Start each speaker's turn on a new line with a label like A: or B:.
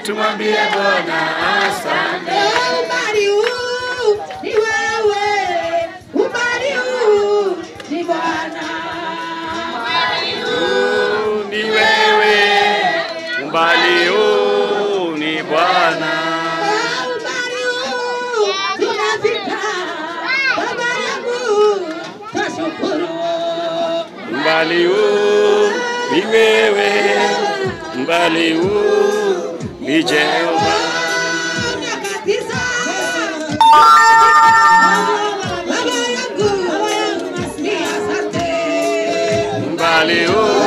A: tumwambie Bwana asante.
B: Umbali huu ni wewe, umbali huu ni Bwana.
A: Huu ni wewe, umbali huu ni Bwana.
B: Umbali huu tunafika, Baba yangu, twashukuru.
A: Umbali huu ni wewe, umbali huu ni Jehova.
B: Miaka tisa. Baba yangu, ni asante.
A: Umbali huu